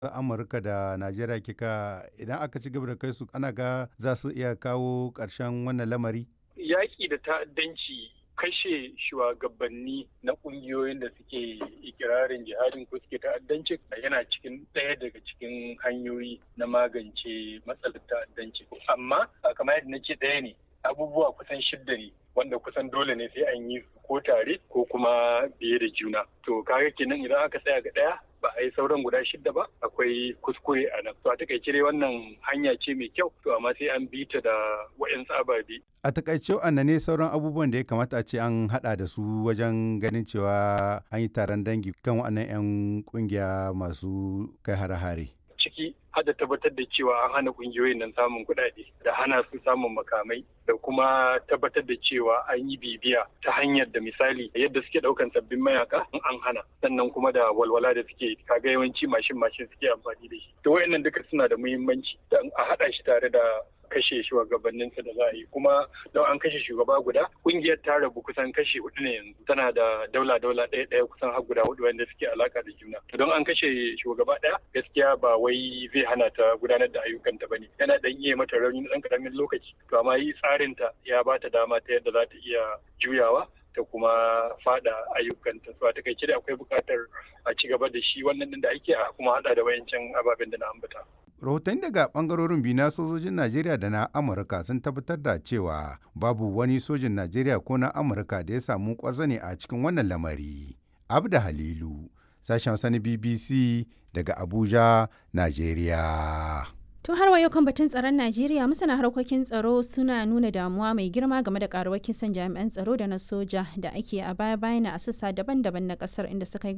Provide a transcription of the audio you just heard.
Amurka da Najeriya kika idan aka ci gaba da kai su ana ga za su iya kawo ƙarshen wannan lamari? Yaƙi da ta'addanci kashe shugabanni na ƙungiyoyin da suke ikirarin jihadin ko suke ta'addanci yana cikin ɗaya daga cikin hanyoyi na magance matsalar ta'addanci. Amma kamar yadda na ce ɗaya ne abubuwa kusan shidda ne wanda kusan dole ne sai an yi ko tare ko kuma biye da juna. To kaga kenan idan aka tsaya ga ɗaya ba a yi sauran guda shidda ba akwai kuskure a nan. To a takaice dai wannan hanya ce mai kyau to amma sai an bi ta da wa'yan ababe. A takaice ne sauran abubuwan da ya kamata a ce an haɗa da su wajen ganin cewa an yi taron dangi kan waɗannan 'yan ƙungiya masu kai hare-hare. Ciki hada tabbatar da cewa an hana kungiyoyin nan samun kuɗaɗe da hana su samun makamai da kuma tabbatar da cewa an yi bibiya ta hanyar da misali yadda suke ɗaukan sabbin mayaka an hana sannan kuma da walwala da suke kaga yawanci mashin mashin suke amfani da shi to wayannan duka suna da muhimmanci da a haɗa shi tare da kashe shugabanninsa da za a yi kuma don an kashe shugaba guda kungiyar ta rabu kusan kashe hudu ne yanzu tana da daula daula ɗaya ɗaya kusan har guda hudu wanda suke alaka da juna to don an kashe shugaba ɗaya gaskiya ba wai zai hana ta gudanar da ayyukanta bane yana dan iya mata rauni na ɗan karamin lokaci to amma yi tsarin ta ya ba ta dama ta yadda za ta iya juyawa ta kuma fada ayyukanta so a takaice da akwai buƙatar a ci gaba da shi wannan din da ake a kuma hada da wayancan ababen da na ambata rahotanni daga bangarorin biyu na sojojin najeriya da na amurka sun tabbatar da cewa babu wani sojin najeriya ko na amurka da ya samu kwarzane a cikin wannan lamari abda halilu sashen sani bbc daga abuja najeriya To har wayo kan batun tsaron Najeriya masana harkokin tsaro suna nuna damuwa mai girma game da karuwar kisan jami'an tsaro da na soja da ake a baya-bayan a sassa daban-daban na kasar inda suka yi